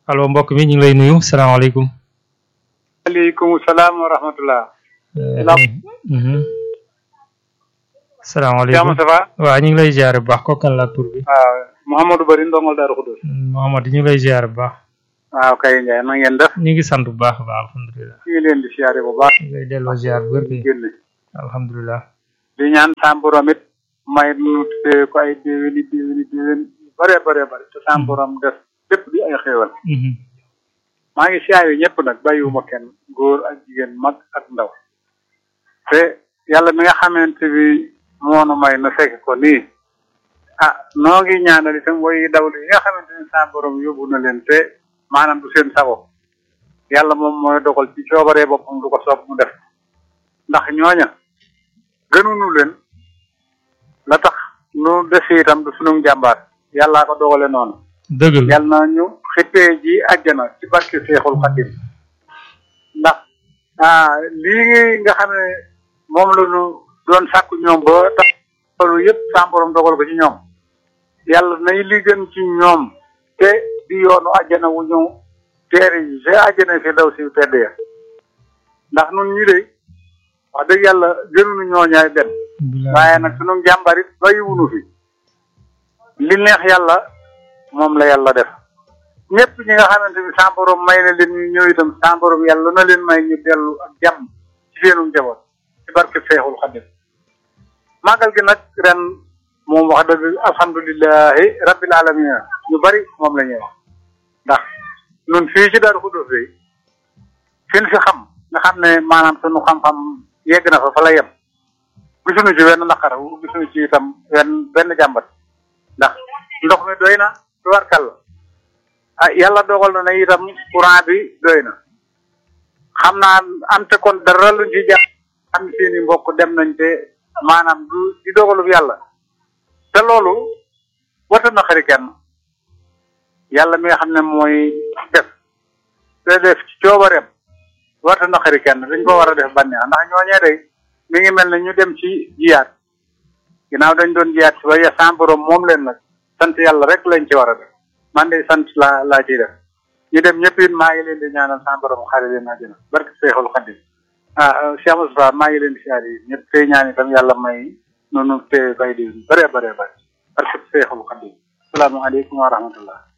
allo mbokk mi ñu ngi lay nuyu salaamaaleykum. waaleykum salaam wa rahmatullah. salaamaaleykum Jàmm ça va. waaw ñu ngi lay ziar bu baax ko kan la tur bi. waaw Mouhamadou Bari ndongol Daaru Xudus. Mohamad ñu ngi lay ziar bu baax. waaw kay Ndiaye na ngeen def. ñu ngi sant bu baax a baax alhamdulilah. ñu ngi leen di siyaare bu baax. ñu ngi lay delloo ziar bu wér kay génne. alhamdulilah. di ñaan sam borom it may nu te ko ay déwéni déwéni déwén yu bare bare bare te sam borom def lépp di ay xéewal. maa ngi siyaare ñëpp nag bàyyiwuma kenn góor ak jigéen mag ak ndaw. te yàlla mi nga xamante bi moonu may na fekk ko nii. ah noo ngi ñaanal itam way dawlu yi nga xamante ni sa borom yóbbu na leen te maanaam du seen sago yàlla moom mooy dogal ci coobaree boppam du ko soob mu def ndax ñooña gënuñu leen la tax nu def itam du sunu jàmbaar yàllaa ko dogale noonu dëgg la yàlla na ñu xippee ji àjjana ci barke Seexul Xadim ndax ah lii nga xam ne moom la ñu doon sàkku ñoom ba tax loolu yëpp sa borom dogal ko ci ñoom yàlla nay li gën ci ñoom te di yoonu àjjana wu ñu teere yi te àjjana fi daw si tedd ya ndax nun ñi de wax dëgg yàlla gënuñu ñooñaay benn waaye nag sunu jàmbarit bàyyiwunu fi li neex yàlla moom la yàlla def ñëpp ñi nga xamante ni sa borom may na leen ñu ñëw itam sa borom yàlla na leen may ñu dellu ak jàmm ci seenu njaboot ci barke Seexul Xadim màggal gi nag ren moom wax dëgg alhamdulilahi rabbil alamin ñu bari moom la ñuy wax ndax nun fii ci Daaru Xudoos bi fin fi xam nga xam ne maanaam sunu xam-xam yegg na fa fa la yem gisuñu ci wenn naqar gisuñu ci itam wenn benn jàmbat ndax ndox mi doy na tubarkal la ah yàlla dogal na ne itam courant bi doy na xam naa am te kon dara luñ ci jàpp am seeni mbokk dem nañ te maanaam du di dogalub yàlla te loolu wata na xari kenn yàlla mi nga xam ne mooy def te def ci coobareem wata na xari kenn dañ ko war a def bànneex ndax ñooñee day mi ngi mel ne ñu dem ci jiyaat ginnaaw dañ doon jiyaat si ba ya sans borom moom leen nag sant yàlla rek lañ ci war a def man de sant laa laa ciy def ñu dem ñëpp it maa ngi leen di ñaanal sans borom xare leen àjjana barke Seexul Xadim ah Cheikh Moussa maa ngi leen di siyaar yi ñëpp tey ñaan itam yàlla may noonu te bay di bare bare bare parce que Seexul Xadim salaamaaleykum wa rahmatullah